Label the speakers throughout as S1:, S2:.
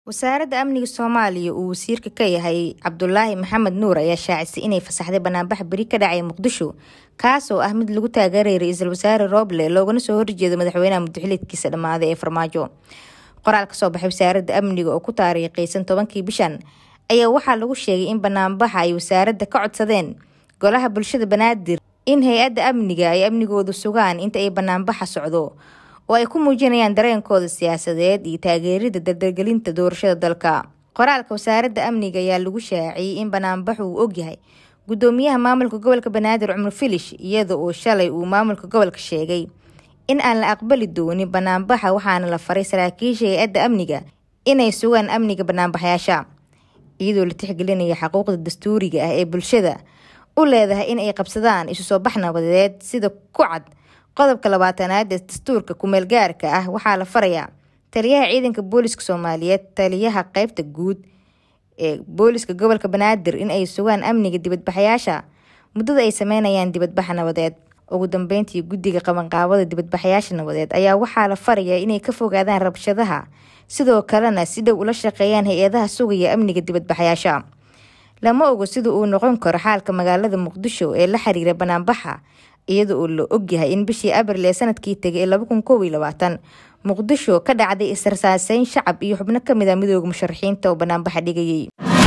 S1: wasaaradda amniga soomaaliya uu wasiirka ka yahay cabdulaahi maxamed nuur ayaa shaacisay inay fasaxday banaanbax beri ka dhacay muqdisho kaas oo ah mid lagu taageerayay ra-iisul wasaare rooble loogana soo horjeedo madaxweynaha muddoxiliedkiisa dhammaaday ee farmaajo qoraal ka soo baxay wasaaradda amniga oo ku taariikhaysan tobankii bishan ayaa waxaa lagu sheegay in banaanbaxa ay wasaaradda ka codsadeen golaha bulshada banaadir in hay-adda amniga ay amnigooda sugaan inta ay banaanbaxa socdo oo ay ku muujinayaan dareenkooda siyaasadeed iyo taageerida dardargelinta doorashada dalka qoraalka wasaaradda amniga ayaa lagu shaaciyey in banaanbaxu uu ogyahay gudoomiyaha maamulka gobolka banaadir cumar filish iyada oo shalay uu maamulka gobolka sheegay in aan la aqbali doonin banaanbaxa waxaana la faray saraakiisha hay-adda amniga inay sugaan amniga banaanbaxyaasha iyadoo la tixgelinaya xuquuqda dastuuriga ah ee bulshada u leedahay in ay qabsadaan isu soo bax nabadeed sida ku cad qodobka labaatanaad ee dastuurka kumeel gaarka ah waxaa la farayaa taliyaha ciidanka booliska soomaaliyeed taliyaha qeybta guud ee booliska gobolka banaadir in ay sugaan amniga dibadbaxayaasha muddada ay sameynayaan dibadbaxa nabadeed ugu dambeyntii guddiga qabanqaabada dibadbaxayaasha nabadeed ayaa waxaa la farayaa inay ka fogaadaan rabshadaha sidoo kalena si dhow ula shaqeeyaan hay-adaha sugaya amniga dibadbaxayaasha lama ogo sida uu noqon karo xaalka magaalada muqdisho ee la xiriira banaanbaxa iyada oo la ogyahay in bishii abril ee sanadkii tegay ee laba kun koob iyo labaatan muqdisho ka dhacday israsaaseyn shacab iyo xubno kamid a midooda musharaxiinta oo banaanbaxa dhigayay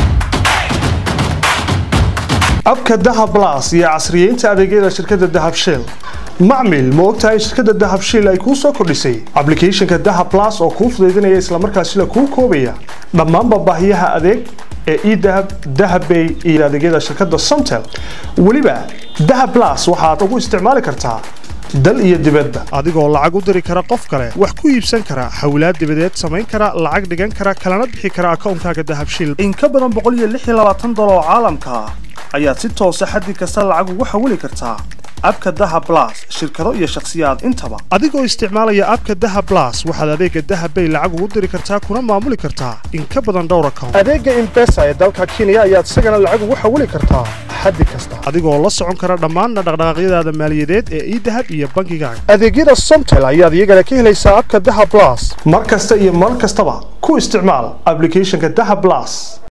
S2: abka dahab las iyo casriyeynta adeegyada shirkadda dahab shell macmil ma ogtahay shirkadda dahab shell ay kuu soo kordhisay ablicathonka dahab las oo kuu fudaydinaya islamarkaasina kuu koobaya dhammaanba baahiyaha adeeg ee edahab dahabbay iyo adeegyada shirkadda somtel weliba dahab las waxaad ugu isticmaali kartaa dal iyo dibadda adigoo lacag u diri kara qof kale wax ku iibsan kara hawlaad dibadeed samayn kara lacag dhigan kara kalana bixi kara akoonkaaga dahabshil in ka badan boqoliyodolar oo caalamka ah ayaad si toosa xaddi kasta lacag ugu xawili kartaa abka dahab las shirkado iyo shakhsiyaad intaba adigoo isticmaalaya abka dahab las waxaad adeega dahabbay lacag ugu diri kartaa kuna maamuli kartaa in ka badan dhowr account adeega imbesa ee dalka kenya ayaad isagana lacag ugu xawili kartaa xaddi kasta adigoo la socon kara dhammaanna dhaqdhaqaaqyadaada maaliyadeed ee idahab iyo bankigaaga adeegyada somtel ayaad iyagana ka helaysaa abka dahab las mar kasta iyo mar kastaba ku isticmaal ablicathonka dahab las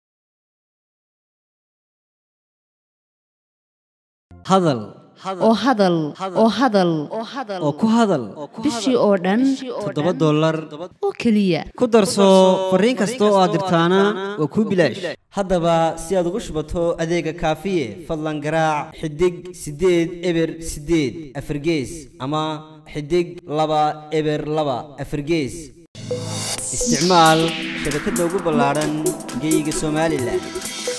S3: hadal
S4: oo hadal oo hadal
S3: oo ku hadal
S4: bishii oo dhan
S3: toddoba dollar
S4: oo keliya
S3: ku darso fariin kasta oo aad dirtaana waa kuu bilaash haddaba si aad ugu shubato adeega kaafiye fadlan garaac xidig siddeed eber siddeed afargees ama xidig laba eber laba afargees isticmaal shabakadda ugu ballaadhan geyga somalilan